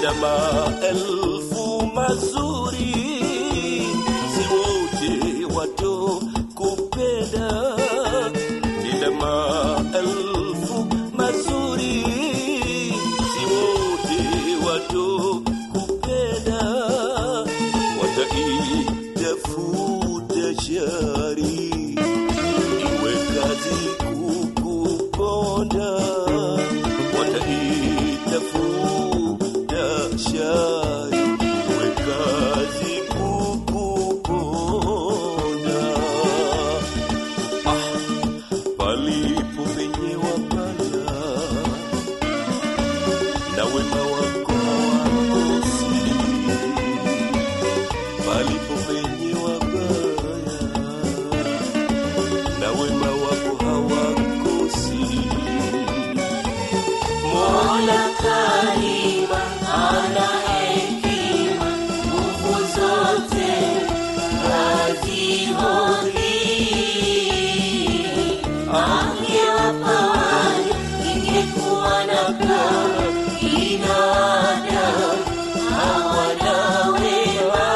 nina maelfu mazuri, si wote wato kupenda. Nina maelfu mazuri, si wote wato kupenda. Wataitafuta shari, iwe kazi kukuponda wataitafuta shari iwe kazi kukuponda. Ah, palipo penye wabaya na wema wako hawakosi, palipo penye wabaya na wema wako hawakosi. Mola Karima ana hekima, nguvu zote hazihoi. Angewapa wale, ingekuwa na kama binadamu hawana wema.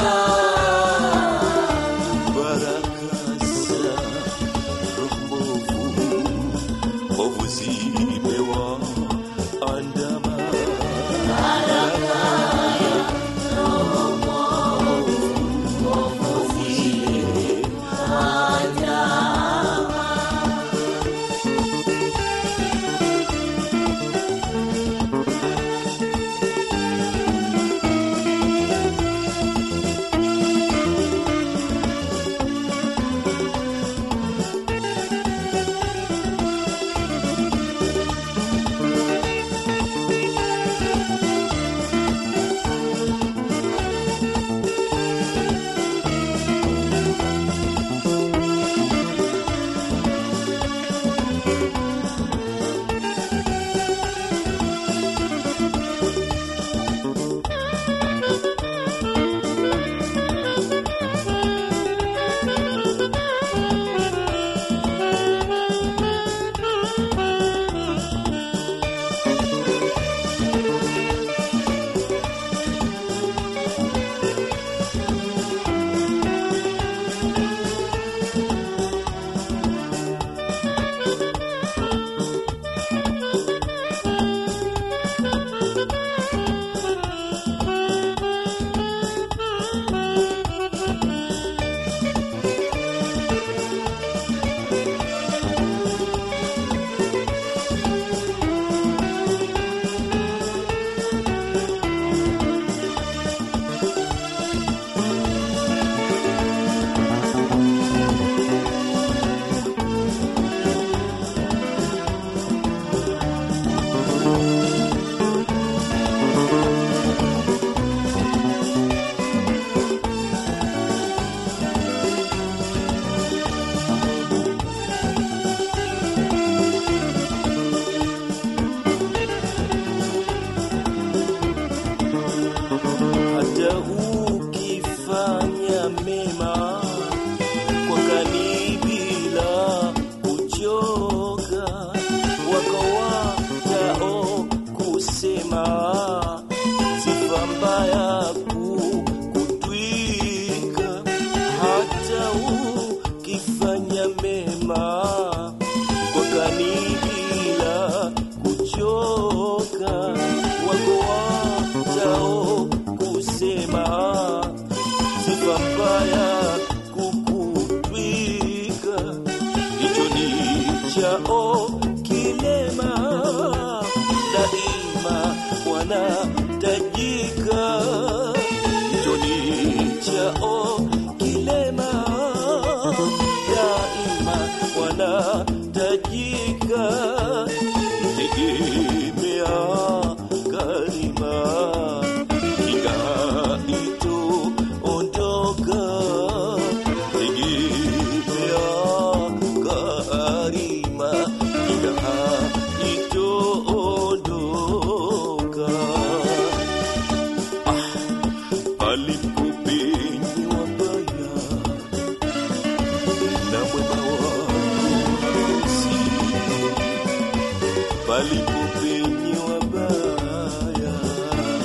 baraka za roho mbovu zimewaandama. hata ukifanya mema kwa kani bila kuchoka, wako watao kusema sifa mbaya kukutwika. Hata ukifanya mema kwa kani bila kuchoka, wako watao kusema sifa mbaya kukutwika, hicho ni chao kilema, daima wanatajika, hicho ni chao kilema, daima wanatajika, tegemea karima kinga itu ondoka tegemea karima kinga itu ondoka ah, alipo penye wabaya na mwema wakosi palipo penye wabaya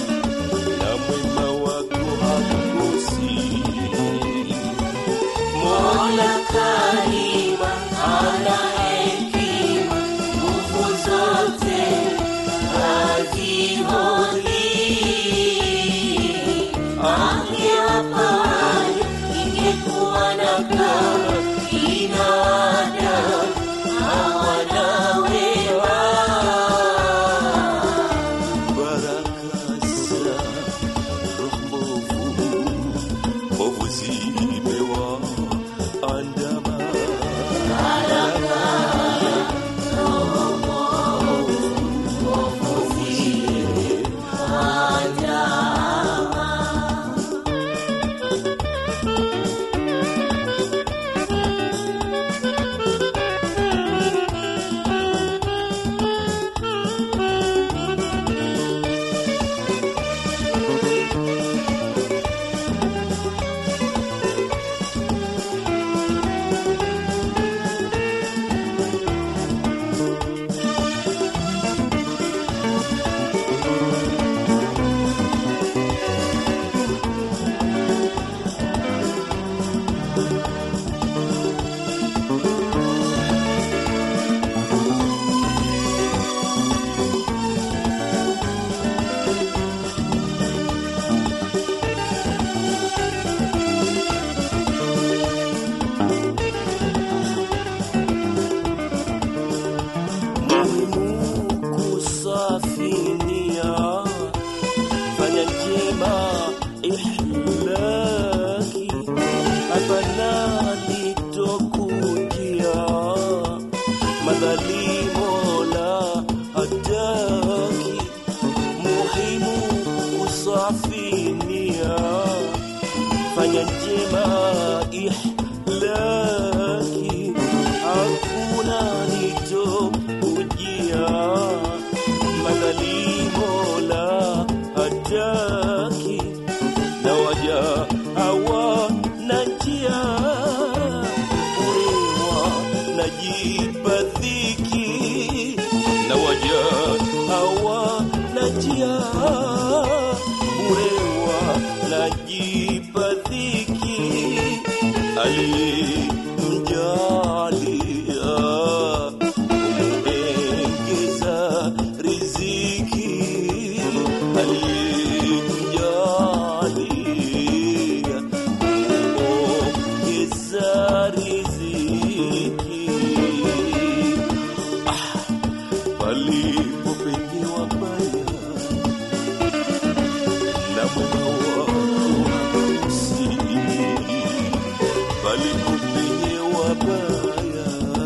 safi nia fanya njema ihlaki hakuna nito ujia madhalimo la hataki na waja hawa na njia urewa na jipadhiki na waja hawa na njia urewa na jipadhiki aliyemjalia kumengeza riziki aliyemjalia kumengeza riziki ah, palipo penye wabaya na mwema wako si palipo penye wabaya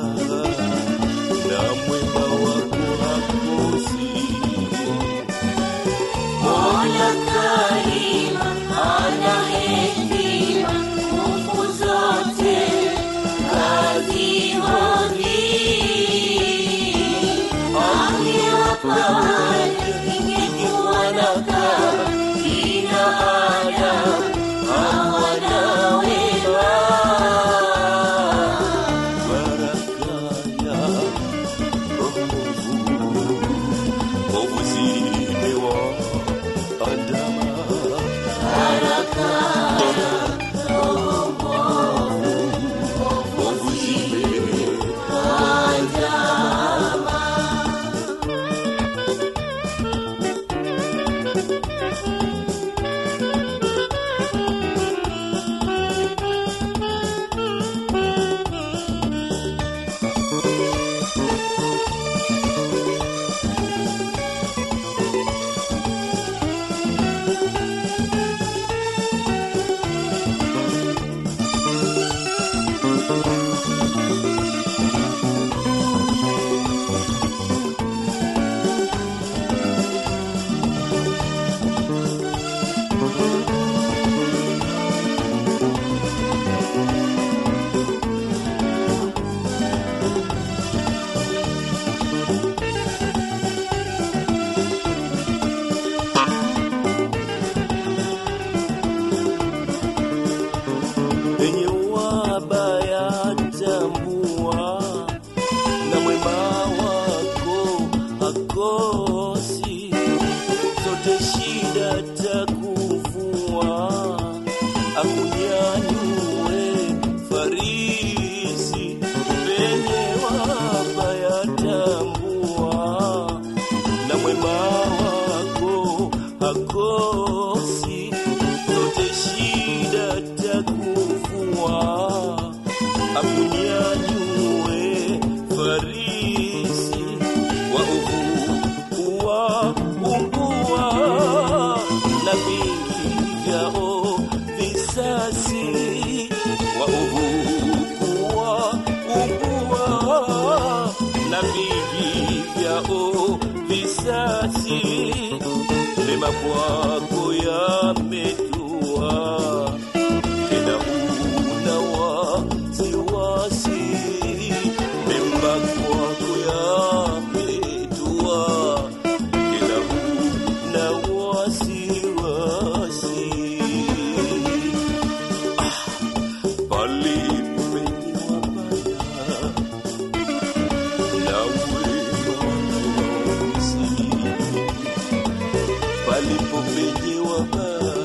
na mwema wako hakosi Mola Karima ana hekima, nguvu zote kazi hodari. Angewapa wale, ingekuwa na kama kina Adam hawana wema. baraka ya roho ovu zimewa andama ovu zimewa penye wabaya tambua na mwema wako hakosi zote shida takuvua akunyanyue farisi penye wabaya tambua na mwema wako hakosi zote shida takuvua akunyanyue farisi wa uvu uwa umbua na vingi vyao visasi wa uvu uwa umbua na vingi vyao visasi mema kwako yametua tena una wasiwasi mema kwako yametua tena una wasiwasi ah, palipo penye wabaya na wema wako si palipo penye wabaya